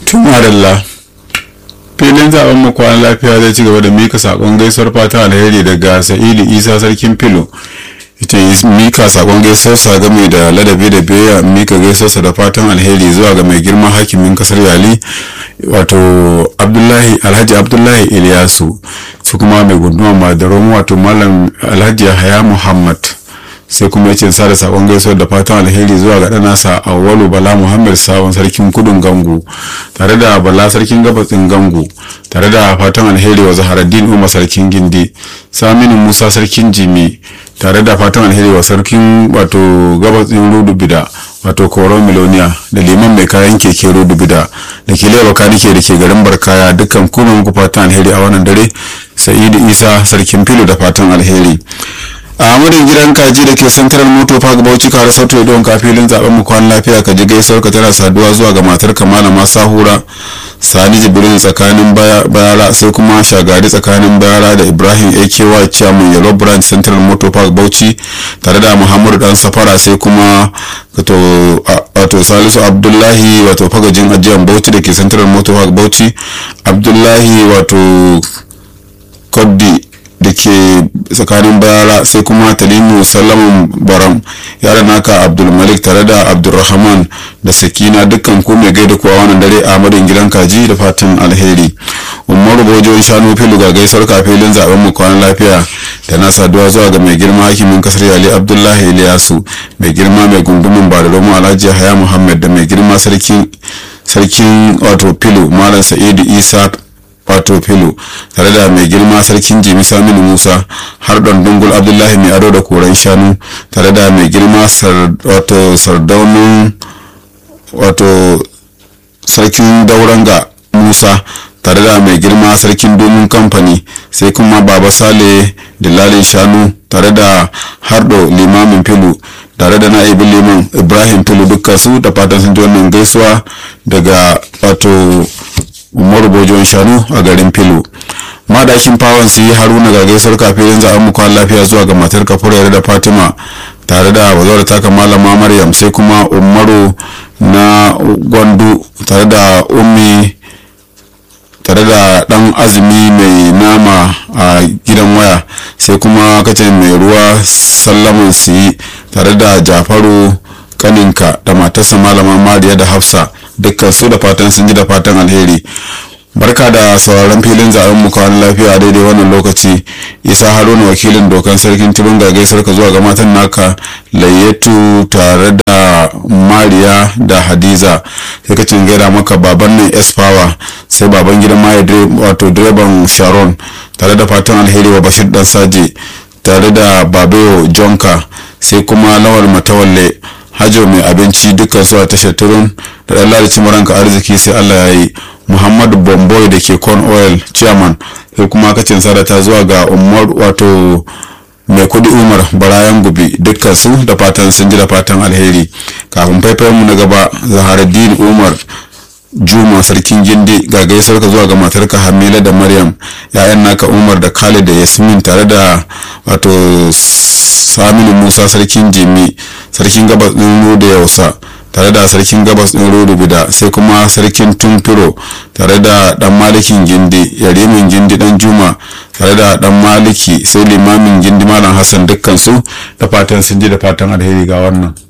tumarilla filin zaben mu kwana lafiya zai ci gaba da mika sakon gaisuwar fata alheri daga sa'idu isa sarkin filo ita mika sakon gaisuwarsa game da ladabi da biyayya mika gaisuwarsa da fatan alheri zuwa ga mai girma hakimin kasar yali wato abdullahi alhaji abdullahi iliyasu su kuma mai gunduma madaron wato malam alhaji haya muhammad sai kuma yace sa da sakon gaisuwar da fatan alheri zuwa ga ɗanasa awwalu bala muhammad sabon sarkin kudun gangu tare da bala sarkin gabatsin gangu tare da fatan alheri wa zaharaddin umar sarkin gindi saminu musa sarkin jimi tare da fatan alheri wa sarkin wato gabatsin rudu bida wato koron miloniya da liman mai kayan keke rudu bida da ke lewa kanike da ke garin barkaya dukkan kuma muku fatan alheri a wannan dare sa'idu isa sarkin filo da fatan alheri a amurin gidan kaji da ke central moto park bauchi kare sautu don kafilin zaben mu kwan lafiya ka ji gaisuwar ka tana saduwa zuwa ga matar kamala masa hura sani jibril tsakanin bayara sai kuma shagari tsakanin bayara da ibrahim aky chairman yellow branch central motor park bauchi tare da muhammadu dan safara sai kuma wato salisu abdullahi wato fagajin ajiyar bauchi da ke central motor park bauchi abdullahi wato koddi da ke tsakanin bayara sai kuma talimu salamun baram yara naka abdulmalik tare da abdulrahman da sakina dukkan ku mai gaida kuwa wannan dare a madin gidan kaji da fatan alheri umaru bojon shanu filu ga gaisuwar kafilin zaben mu kwanan lafiya da na saduwa zuwa ga mai girma hakimin kasar yali abdullahi iliyasu mai girma mai gungumin badaromu alhaji haya muhammad da mai girma sarkin wato filu malam sa'idu isa wato filo tare da mai girma sarkin jimi saminu musa har dungul abdullahi mai ado da koren shanu tare da mai girma wato sardaunin wato sarkin dauranga musa tare da mai girma sarkin domin kamfani sai kuma baba sale dillalin shanu tare da hardo limamin filu tare da na'ibin liman ibrahim filu dukkan su da fatan sun ji wannan gaisuwa daga wato umaru bojon shanu a garin filo madakin fawon su yi haruna ga gaisar kafin zaɓen mu kwan lafiya zuwa ga matar kafurayar da fatima tare da bazawar taka malama maryam sai kuma umaru na gwandu tare da ummi tare da dan azumi mai nama a gidan waya sai kuma kace mai ruwa sallaman su yi tare da jafaru kaninka da matarsa malama mariya da hafsa dukkan su da fatan sun ji da fatan alheri barka da sauraron filin zaben mu kawai lafiya daidai wannan lokaci isa haruna wakilin dokan sarkin tibin ga gaisar ka zuwa ga matan naka layyatu tare da mariya da hadiza sai ka cin gaida maka baban nan s power sai baban gidan maya wato direban sharon tare da fatan alheri wa bashir dan saje tare da babayo jonka sai kuma lawal matawalle hajo mai abinci dukkan su a tashar turun da ɗan lalaci maranka arziki sai allah ya yi muhammadu bomboy da ke corn oil chairman sai kuma kacin sadata zuwa ga umar wato mai kudi umar barayan gubi dukkan su da fatan sun ji da fatan alheri kafin faifayen mu na gaba zaharaddin umar juma sarkin gindi ga gaisar ka zuwa ga matarka hamila da maryam ya'yan naka umar da khalid da yasmin tare da wato saminu musa sarkin jimi sarkin gabas ɗin da yausa tare da sarkin gabas ɗin rodo bida sai kuma sarkin tumfiro tare da dan malikin gindi yarimin gindi dan juma tare da dan maliki sai limamin gindi malam hassan dukkan su da fatan sun ji da fatan alheri ga wannan